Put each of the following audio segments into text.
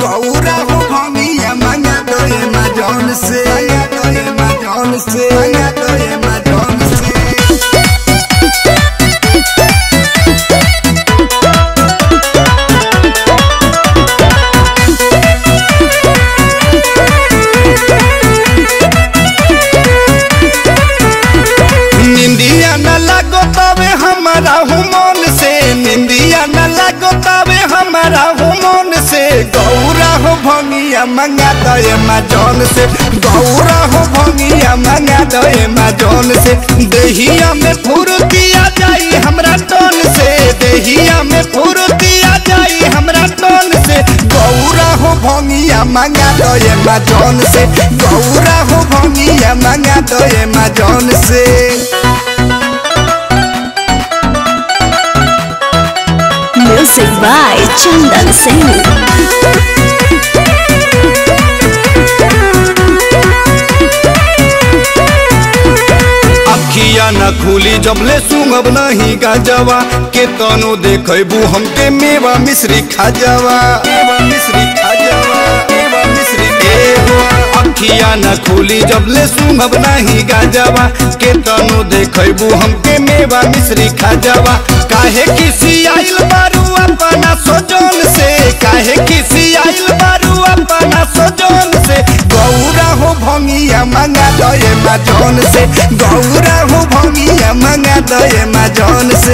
गौरा हो भंगिया मंगा दो ये माजौन से मंगा दो ये माजौन से मंगा दो ये माजौन से निंदिया न लगो तबे हमारा हुमन से निंदिया न लगो तबे हमारा हुमन से गौरा हो भंगिया मंगा दे माजौन से गौरा हो भंगिया मंगा दे माजौन से देहिया में फुर्तिया जाई हमरा टोन से देहिया में फुर्तिया जाई हमरा टोन से गौरा हो भंगिया मंगा दे माजौन से गौरा हो भंगिया मंगा दे माजौन से Music by Chandan Singh. अखिया न खुली जबले सुंगब नहीं गाजवा के तनो देखबू हमके मेवा मिश्री खाजवा मेवा मिश्री खाजवा मेवा मिश्री एगो अखिया न खुली जबले सुंगब नहीं गाजवा के तनो देखबू हमके मेवा मिश्री खाजवा काहे किसी आइल बारू अपना सोजन से काहे किसी आइल बारू अपना सोजन से गौरा हो भंगिया मंगा दे माजौन से गौरा हो भंगिया मंगा दे माजौन से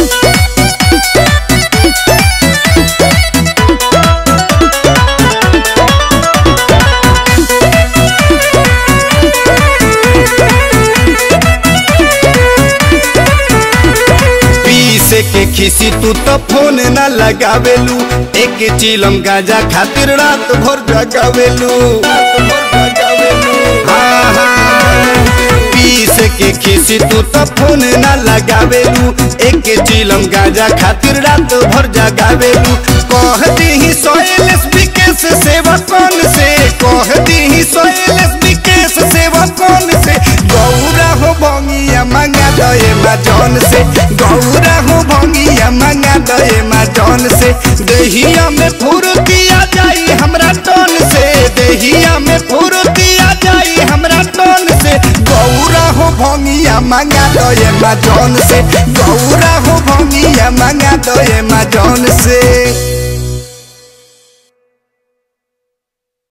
पीसे के खिसी तू तो फोन न लगावेलू एक चिलम गाजा खातिर रात भर जगावेलू रात भर जगावेलू हाँ हाँ पीस के खिसी तू तो फोन न लगावेलू एक चिलम गाजा खातिर रात भर जगावेलू कह दी सोएलस विकेश सेवा कौन से कह दी सोएलस विकेश सेवा कौन से गौरा हो भंगिया मंगा दे माजौन से गौरा हो भंगिया मंगा दे माजौन से देहिया में फुर्तिया जाई हमरा टोन से देहिया में फुर्तिया जाई हमरा टोन से गौरा हो भंगिया मंगा दे माजौन से गौरा हो भंगिया मंगा दे माजौन से